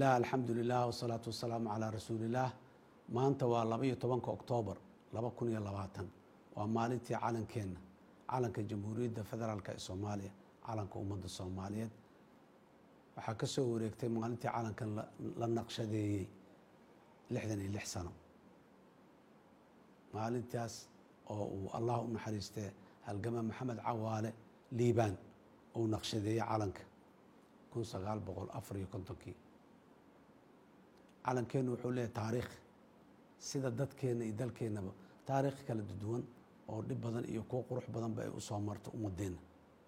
illaah alxamdu lilah wasalaatu wasalaamu calaa rasuulillaah maanta waa laba iyo tobanka oktoobar laba kun iyo labaatan waa maalintii calankeenna calanka jamhuuriyadda federaalk ee soomaaliya calanka ummadda soomaaliyeed waxaa ka soo wareegtay maalintii calankan la naqshadeeyey lixdan iyo lix sano maalintaas oo uu allah u naxariistee halgama maxamed cawaale liibaan uu naqshadeeyey calanka kun sagaal boqol afar iyo kontonkii calankeennu wuxuu leeyahay taariikh sida dadkeenna iyo dalkeennaba taariikh kala duwan oo dhib badan iyo kuwo qurux badanba ay u soo marto ummadeenna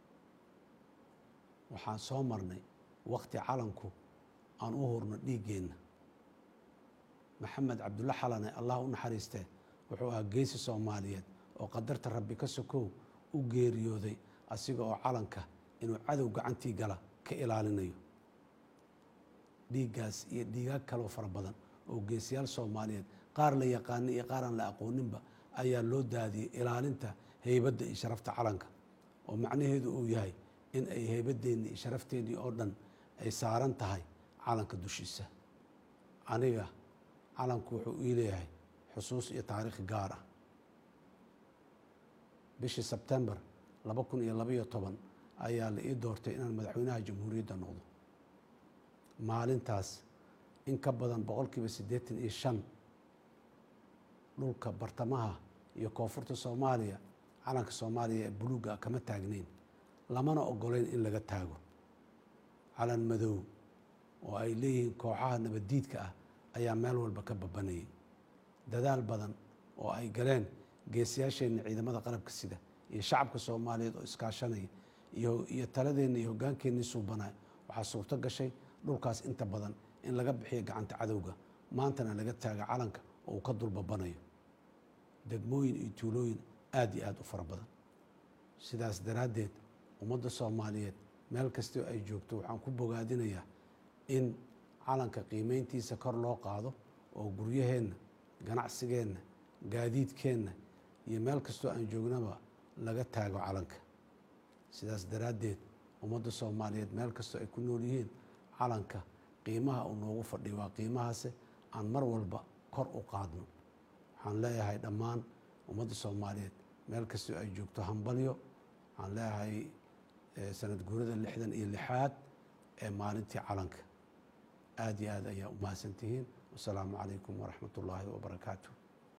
waxaan soo marnay wakti calanku aan u hurno dhiiggeenna maxamed cabdulla xalane allah u naxariistee wuxuu ahaa geesi soomaaliyeed oo qadarta rabbi ka sokow u geeriyooday asiga oo calanka inuu cadow gacantii gala ka ilaalinayo dhiiggaas iyo dhiigaag kaloo fara badan oo geesiyaal soomaaliyeed qaar la yaqaana iyo qaar aan la aqooninba ayaa loo daadiyey ilaalinta heybadda iyo sharafta calanka oo macnaheedu uu yahay in ay heybaddeennii iyo sharafteenii oo dhan ay saaran tahay calanka dushiisa aniga calanku wuxuu ii leeyahay xusuus iyo taariikh gaar ah bishii sebtembar laba kun iyo labaiyo toban ayaa la ii doortay inaan madaxweynaha jamhuuriyadda noqdo maalintaas in ka badan boqolkiiba siddeetan iyo shan dhulka bartamaha iyo koonfurta soomaaliya calanka soomaaliya ee buluugga kama taagnayn lamana ogoleyn in laga taago calan madow oo ay leeyihiin kooxaha nabaddiidka ah ayaa meel walba ka babanayay dadaal badan oo ay galeen geesiyaasheenna ciidamada qalabka sida iyo shacabka soomaaliyeed oo iskaashanaya iyo taladeenna iyo hogaankeenii suubanaya waxaa suurto gashay dhulkaas inta badan in laga bixiyo gacanta cadowga maantana laga taaga calanka oo uu ka dulbabanayo degmooyin iyo tuulooyin aada iyo aada u fara badan sidaas daraaddeed ummadda soomaaliyeed meel kastoo ay joogto waxaan ku bogaadinayaa in calanka qiimeyntiisa kor loo qaado oo guryaheenna ganacsigeenna gaadiidkeenna iyo meel kastoo aan joognaba laga taago calanka sidaas daraaddeed ummadda soomaaliyeed meel kastoo ay ku nool yihiin calanka qiimaha uu noogu fadhiyo waa qiimahaase aan mar walba kor u qaadno waxaan leeyahay dhammaan ummadda soomaaliyeed meel kastoo ay joogto hambalyo waxaan leeyahay sanad guurada lixdan iyo lixaad ee maalintii calanka aada iyo aad ayaa u mahadsantihiin wasalaamu calaykum waraxmat ullaahi wabarakaatu